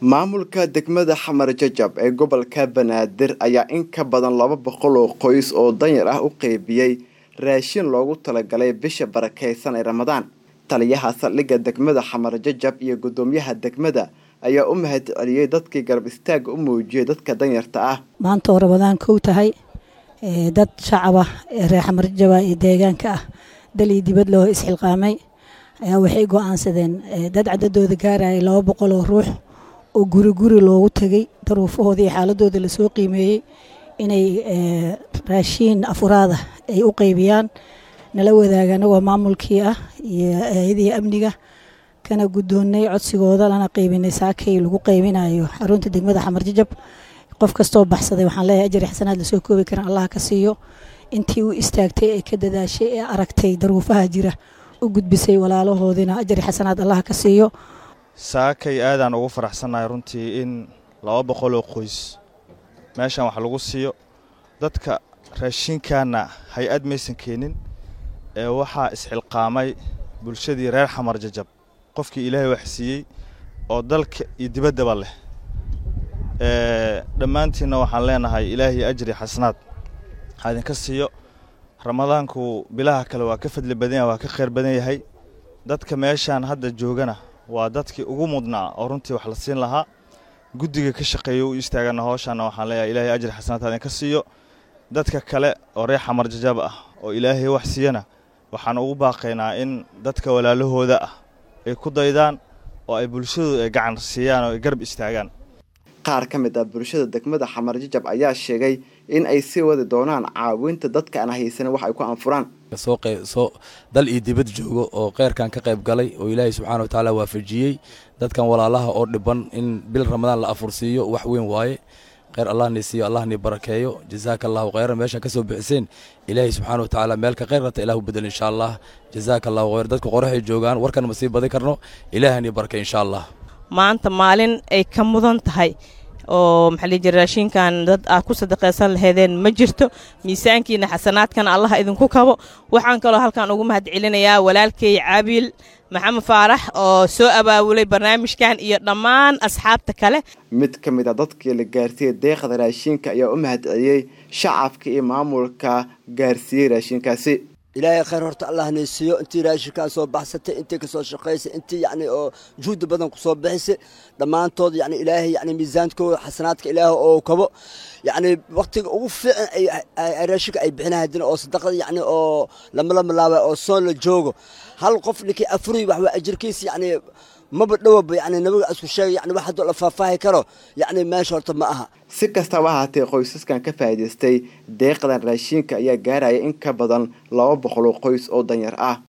maamulka degmada xamar jajab ee gobolka banaadir ayaa in ka badan laba boqol oo qoys oo danyar ah u qeybiyey raashin loogu talagalay bisha barakeysan ee ramadaan taliyaha saldhigga degmada xamar jajab iyo guddoomiyaha degmada ayaa u mahad celiyey dadkii garab istaaga u muujiyey dadka danyarta ah maanta oo ramadaan kow tahay dad shacaba ee reer xamar jajaba iyo deegaanka ah dal iyo dibad loo isxilqaamay ayaa waxay go-aansadeen dad cadadooda gaarayay laba boqol oo ruux oo guri guri loogu tegay daruufahooda iyo xaaladooda lasoo qiimeeyey inay raashiin afuraada ay u qeybiyaan nala wadaaga anagoo maamulkii ah iyo hay-adii amniga kana guddoonnay codsigooda lana qeybinay saakay lagu qeybinayo xarunta degmada xamar jajab qof kastoo baxsaday waxaan leeyahay ajari xasanaad lasoo koobi karan allah ka siiyo intii u istaagtay ee ka dadaashay ee aragtay daruufaha jira u gudbisay walaalahoodina ajari xasanaad allah ka siiyo saakay aadaan ugu faraxsannahay runtii in laba boqoloo qoys meeshan wax lagu siiyo dadka raashinkaana hay-ad maysan keenin ee waxaa isxilqaamay bulshadii reer xamar jajab qofkii ilaahay wax siiyey oo dalka iyo dibaddaba leh dhammaantiinna waxaan leenahay ilaahay ajri xasanaad ha idinka siiyo ramadaanku bilaha kale waa ka fadli badan yahay waa ka khayr badan yahay dadka meeshaan hadda joogana waa dadkii ugu mudnaa oo runtii wax la siin lahaa guddiga ka shaqeeya u istaagana howshaana waxaan leeyahay ilaahay ajri xasanaad ha idinka siiyo dadka kale oo reer xamar jajab ah oo ilaahay wax siiyana waxaan ugu baaqaynaa in dadka walaalahooda ah ay ku daydaan oo ay bulshadu ay gacan siiyaan oo ay garab istaagaan qaar ka mid ah bulshada degmada xamar jajab ayaa sheegay in ay sii wadi doonaan caawinta dadka aan haysanin wax ay ku anfuraan soo dal iyo dibad joogo oo kheyrkan ka qayb galay oo ilaahay subxaana wa tacaala waafajiyey dadkan walaalaha oo dhiban in bil ramadaan la afursiiyo wax weyn waaye kheyr allah ni siiyo allah ni barakeeyo jazaaka allahu kheyran meeshaan ka soo bixiseen ilaahay subxaana wa tacaala meelka kheyr rata ilahu bedel insha allah jazaaka allahu kheyr dadka qoraxay joogaan warkan ma sii badi karno ilaahay ni barakey insha allah maanta maalin ay ka mudan tahay oo maxaa lii jira raashinkan dad aad ku sadaqaysan laheedeen ma jirto miisaankiina xasanaadkana allah idinku kabo waxaan kaloo halkan ugu mahad celinayaa walaalkay caabiil maxamed faarax oo soo abaabulay barnaamijkan iyo dhammaan asxaabta kale mid ka mid a dadkii la gaarsiiyey deeqda raashinka ayaa u mahad celiyey shacabka iyo maamulka gaarsiiyey raashinkaasi ilaahay khayr horta allah nay siiyo intii raashinkaa soo baxsatay intii kasoo shaqaysay intii yacni oo juhdi badan kusoo bixisay dhammaantood yacni ilaahay yacni miisaankooda xasanaadka ilaahay oo kabo yacni wakhtiga ugu fiican ay raashinka ay bixinahadin oo sadaqada yacni oo lama lama laaba oo soon la joogo hal qof ninkii afuriy wax waa ajirkiisa yacni maba dhowaba yacni nabiga isku sheegay yacni wax haddoo la faahfaahi karo yacni meesha horta ma aha si kastaba ahaatee qoysaskan ka faa'iidaystay deeqdan raashinka ayaa gaaraya in ka badan laba boqol oo qoys oo danyar ah